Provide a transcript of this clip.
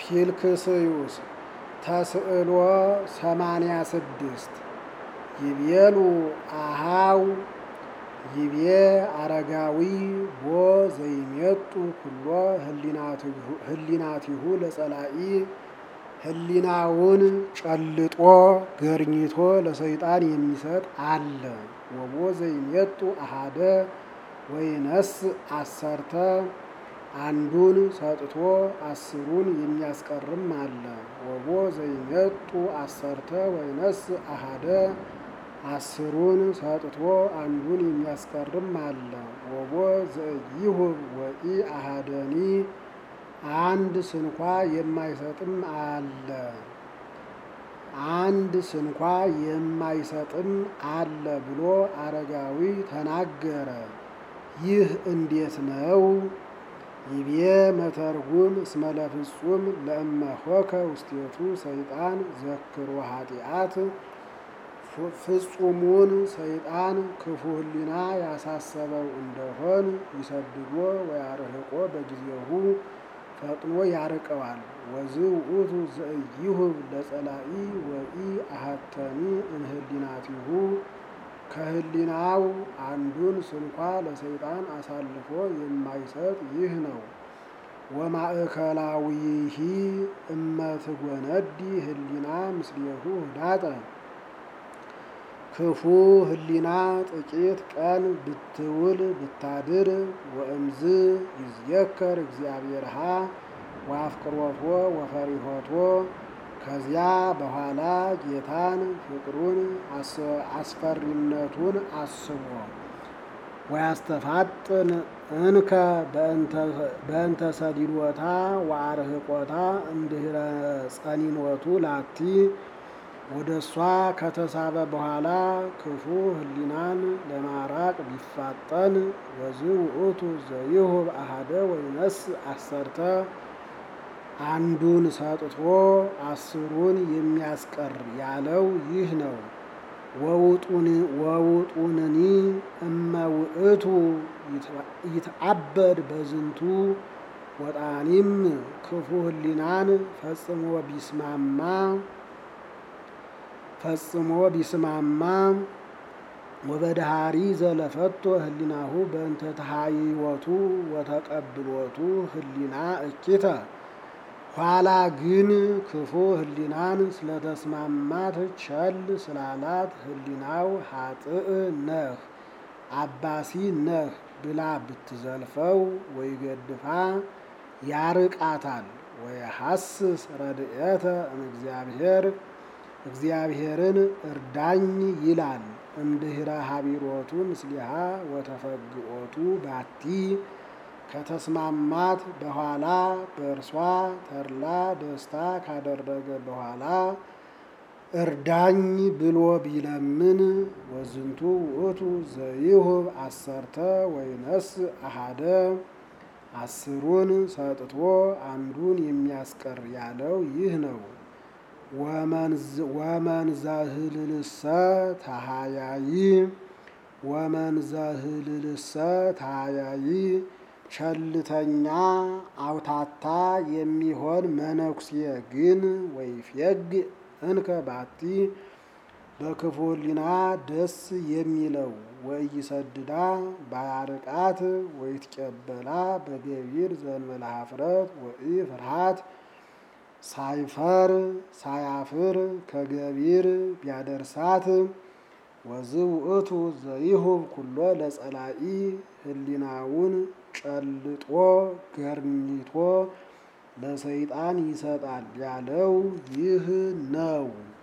ኪልክስዩስ ተስዕሎ ሰማንያ ስድስት ይቤሉ አሃው ይቤ አረጋዊ ቦ ዘይሜጡ ኩሎ ህሊናቲሁ ለጸላኢ ህሊናውን ጨልጦ ገርኝቶ ለሰይጣን የሚሰጥ አለ። ወቦ ዘይሜጡ አሃደ ወይነስ አሰርተ አንዱን ሰጥቶ አስሩን የሚያስቀርም አለ። ወቦ ዘይሜጡ አሰርተ ወይነስ አሃደ አስሩን ሰጥቶ አንዱን የሚያስቀርም አለ። ወቦ ዘኢይሁብ ወኢ አሃደኒ አንድ ስንኳ የማይሰጥም አለ። አንድ ስንኳ የማይሰጥም አለ ብሎ አረጋዊ ተናገረ። ይህ እንዴት ነው? ይቤ መተርጉም እስመ ለፍጹም ለእመሆከ ውስቴቱ ሰይጣን ዘክሮ ኃጢአት ፍጹሙን ሰይጣን ክፉ ህሊና ያሳሰበው እንደሆን ይሰድዶ ወያርህቆ በጊዜሁ ፈጥኖ ያርቀዋል። ወዝ ውእቱ ዘኢይሁብ ለጸላኢ ወኢ አሐተኒ እምህሊናቲሁ ከህሊናው አንዱን ስንኳ ለሰይጣን አሳልፎ የማይሰጥ ይህ ነው። ወማእከላዊሂ እመትጎነዲ ህሊና ምስሌሁ ህዳጠ ክፉ ህሊና ጥቂት ቀን ብትውል ብታድር ወእምዝ ይዝየከር እግዚአብሔርሃ ወአፍቅሮቶ ወፈሪሆቶ ከዚያ በኋላ ጌታን ፍቅሩን አስፈሪነቱን አስቦ ወያስተፋጥን እንከ በእንተ ሰዲዶታ ወአርህቆታ እምድህረ ጸኒኖቱ ላቲ ወደ እሷ ከተሳበ በኋላ ክፉ ህሊናን ለማራቅ ቢፋጠን ወዝ ውእቱ ዘይሁብ አሃደ ወይነስ አሰርተ አንዱን ሰጥቶ አስሩን የሚያስቀር ያለው ይህ ነው። ወውጡንኒ እመ ውእቱ ይትአበድ በዝንቱ ወጣኒም ክፉ ህሊናን ፈጽሞ ቢስማማ ፈጽሞ ቢስማማ ወበድሃሪ ዘለፈቶ ህሊናሁ በእንተ ተሃይወቱ ወተቀብሎቱ ህሊና እኪተ ኋላ ግን ክፉ ህሊናን ስለተስማማት ቸል ስላላት ህሊናው ሀጥእ ነህ አባሲ ነህ ብላ ብትዘልፈው ወይ ገድፋ ያርቃታል። ወየሐስስ ረድኤተ እምእግዚአብሔር እግዚአብሔርን እርዳኝ ይላል። እምድህረ ሀቢሮቱ ምስሊሃ ወተፈግኦቱ ባቲ ከተስማማት በኋላ በእርሷ ተድላ ደስታ ካደረገ በኋላ እርዳኝ ብሎ ቢለምን ወዝንቱ ውእቱ ዘይሁብ አሰርተ ወይነስ አሃደ አስሩን ሰጥቶ አንዱን የሚያስቀር ያለው ይህ ነው። ወመንዘህልልሰ ታሃያይ ወመንዘህልልሰ ታሃያይ ቸልተኛ አውታታ የሚሆን መነኩሴ ግን ወይፌግ እንከ ባቲ በክፉ ህሊና ደስ የሚለው ወኢይሰድዳ ባያርቃት ወይትቀበላ በገቢር ዘእንበለ ኀፍረት ወኢ ፍርሃት ሳይፈር ሳያፍር ከገቢር ቢያደርሳት ወዝ ውእቱ ዘይሁብ ኩሎ ለጸላኢ ህሊናውን ጨልጦ ገርኝቶ ለሰይጣን ይሰጣል ያለው ይህ ነው።